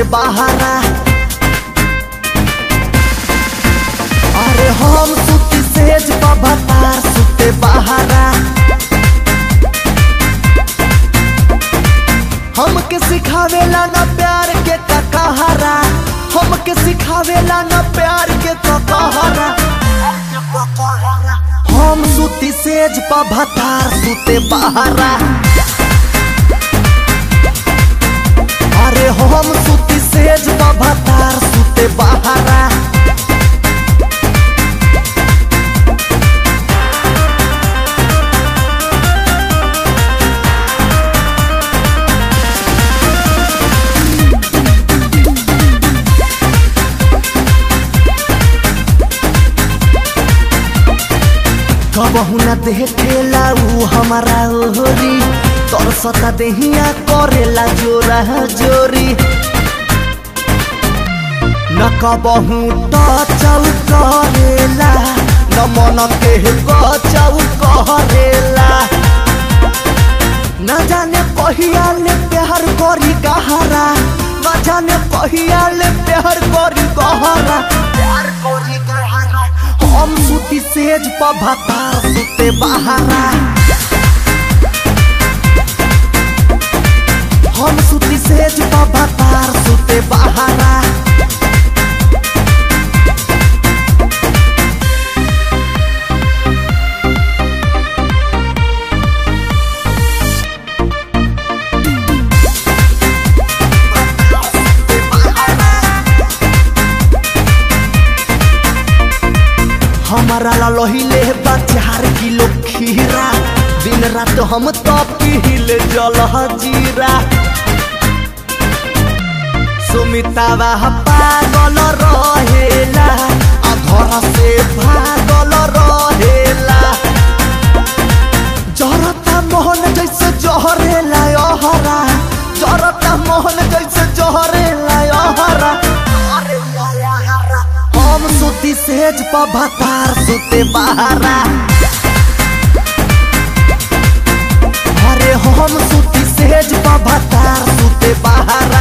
बहारा अरे हम सुती सेज बभतार सुते बहारा हमके सिखावेला ना प्यार के ककहरा हमके सिखावेला ना प्यार के ककहरा हम सुती सेज बभतार सुते बहारा अरे हम सुती सेज बभतार सुते बहारा कबहू न देखेला ऊ हमारा ओहरी तोर सता देहिया करेला जोरा जोरी न कबहू टचौ करेला न मन के बचौ करेला न जाने कहिया ले प्यार करी गहरा न जाने कहिया ले प्यार करी गहरा प्यार करी गहरा हम सुती सेज पभतार सुते बहारा हम सुती सेज पभतार सुते बहारा हमारा ला लोहिले बा चार किलो खीरा दिन रात हम तो पीले जल जीरा सुमितावा पागल रहेला आ घर से भागल रहेला जरता मोहन जैसे जहरेला अहरा जरता मोहन जैसे जहरेला अहरा हम सुती सेज पभतार सुते बहारा अरे हम सुती सेज पभतार सुते बहारा